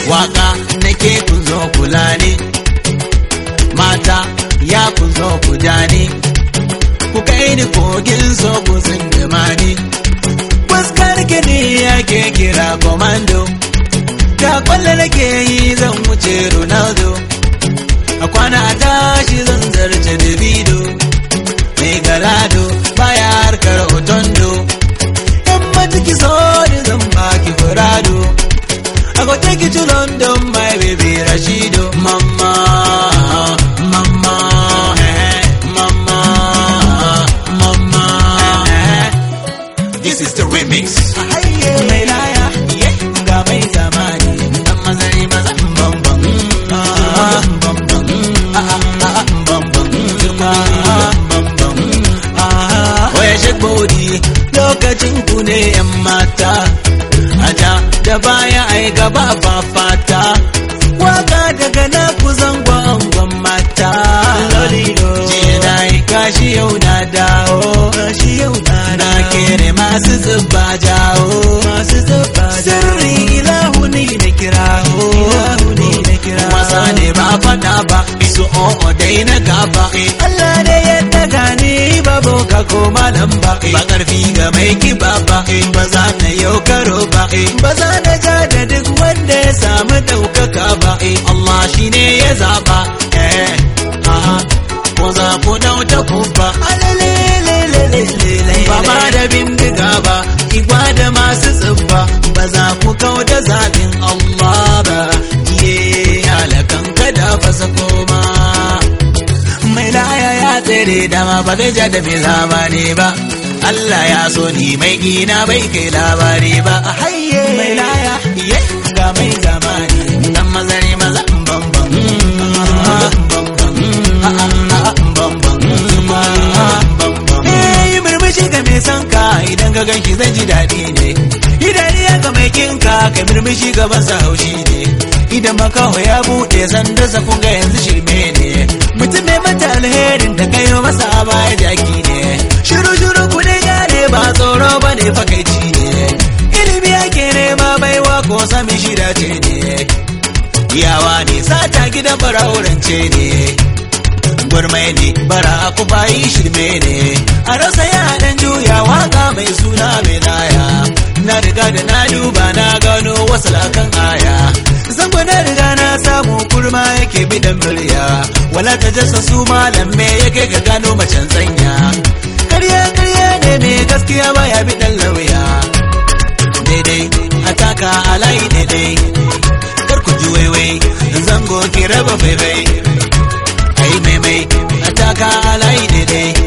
waka nake kun zo kula ne mata ya kun zo ku ni ku kai ni kogin so ku tsindima ni fuskar gini yake kira komando ta kwallo nake yi zan wuce ronaldo a kwana a tashi zan zarce davido mai galado baya harkar otondo yan matiki so ni zan baki furado I go take you to London, my baby Rashido. Mama, mama, eh, mama, mama. eh. This is the remix. Mai laya, ga mai zamani. Dan mazari maza, bam bam. Ah, bam bam. Ah, ah, ah, bam bam. Ah, bam bam. Ah, Oya shake body, lokacin ku ne 'yan mata. Aja da baya ai gaba fafata waka daga na ku zango angon mata jiya na yi kashi yau na dawo kashi yau na na kere masu zuba jawo masu zuba sirri ilahu ne na kirawo wasa ne ba fada ba isu o'o dai na gaba Allah ne ya daga ni babu ka ko malam ba ba karfi ga mai kiba ba ba za na yau karo ba ba za na ja da duk wanda ya samu daukaka ba Allah shi ne ya zaba eh aha ko za ku dauta ku ba ba ma da bindiga ba igwa da masu tsibba ba za ku kau da zaɓin Allah ba ye halakan kada ba sa koma mai laya ya tsere dama ba zai ja da bai labari ba Allah ya so ni mai gina bai kai labari ba a haye mai laya ye ga mai zamani dan mazari maza bam bam yi murmushi ga mai son ka idan ka ganki zai ji daɗi ne yi dariya ga mai kinka ka murmushi gaban sa haushi ne idan makaho ya buɗe sanda sa kun ga yanzu shirme ne mutum mai mata alherin da kayo masa a baya jaki ne shiru shiru ku ne gane ba tsoro ba ne fakaici ne ilimi ake nema baiwa ko sami shida ce ne yawa ne sata gidan bara'urance ne gurmai ne bara ku bayi shirme ne a rasa ya dan juya waka mai suna mai laya na riga da na duba na gano wasu lakan aya zango na riga na samu kurma yake bidan murya wala ta jasa su malam me yake ga gano macen zanya karya karya ne mai gaskiya baya bidan lauya daidai ataka alai daidai kar ku ji waiwai zango ki raba faifai ai maimai ataka alai daidai